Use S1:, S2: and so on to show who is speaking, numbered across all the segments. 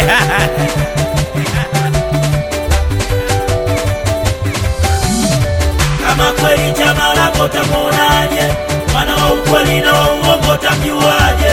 S1: kama kweli chama lako tamuonaje? Mwana wa ukweli na wa uongo tamjuaje?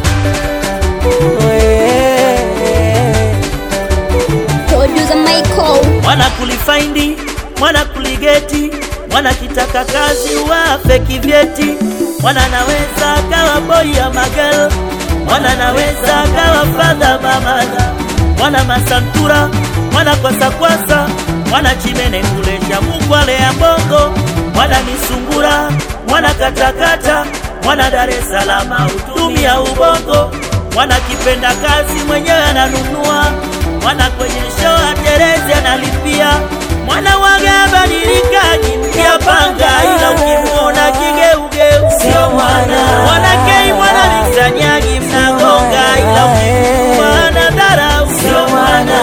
S2: Producer Michael.
S1: mwana kulifaindi mwana kuligeti mwana kitaka kazi wafe kivyeti mwana naweza kawa boy ya magel mwana naweza kawa fadha mamada mwana masantura mwana kwasakwasa mwana chimene kulesha mukwale ya bongo mwana misungura mwana katakata mwana Dar es Salaam utumia ubongo mwana kipenda kazi mwenyewe ananunua mwana kwenye show aterezi analipia mwana waga badilikaji mpya panga ila ukimwona kigeugeu sio mwana mwana kei mwana visanyagi mnagonga ila ukimwona dharau sio mwana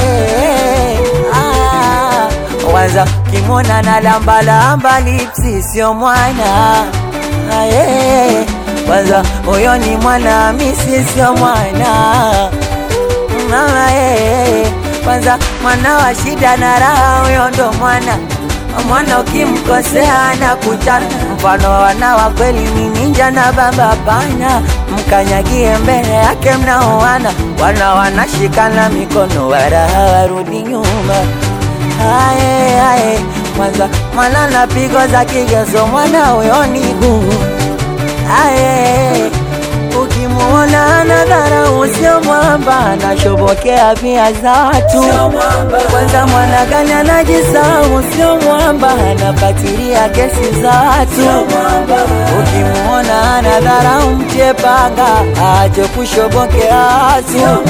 S3: Kwanza kimona na lamba lamba lipsi sio mwana Aye. Kwanza huyo ni mwana misi sio mwana Mama eh. Kwanza mwana wa shida na raha huyo ndo mwana mwana ukimkosea na kuchana mfano wana wa kweli ni ninja na baba pana mkanyagie mbele yake mnaoana wana wanashikana mikono wala hawarudi nyuma Aye, aye, kwanza mwana na pigo za kigezo mwana huyo ni gumu. Aye, ukimuona ana dharau sio mwamba, anashobokea pia za watu. Kwanza mwana gani anajisahau sio mwamba, anapatilia kesi za watu. Ukimuona ana dharau mtie panga, aache kushobokea watu.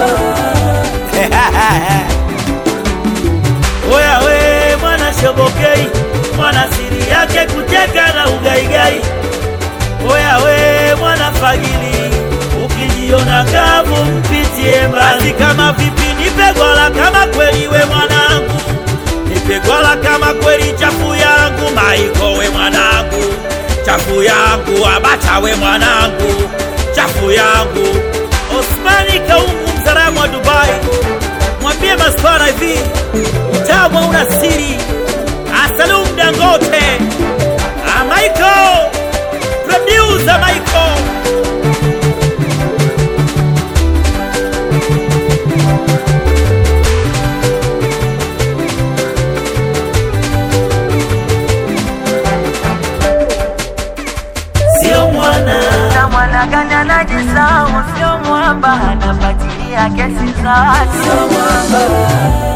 S1: Oya we mwana shobokei, mwana siri yake kucheka na ugaigai. Oya we mwana fagili, ukijiona kavu mpitie mbali. Kama vipi nipe gwala kama kweli we mwanangu, nipe gwala kama kweli chafu yangu. Maiko we mwanangu, chafu yangu. Abacha we mwanangu, chafu yangu. Osmani Kaungu mzaramu wa Dubai, mwambie maswara hivi utamu una siri. Asalum Dangote, Ah, Michael, producer Michael. Sio mwana
S3: na mwana gani anajisahau sio mwamba, anafuatilia kesi za watu.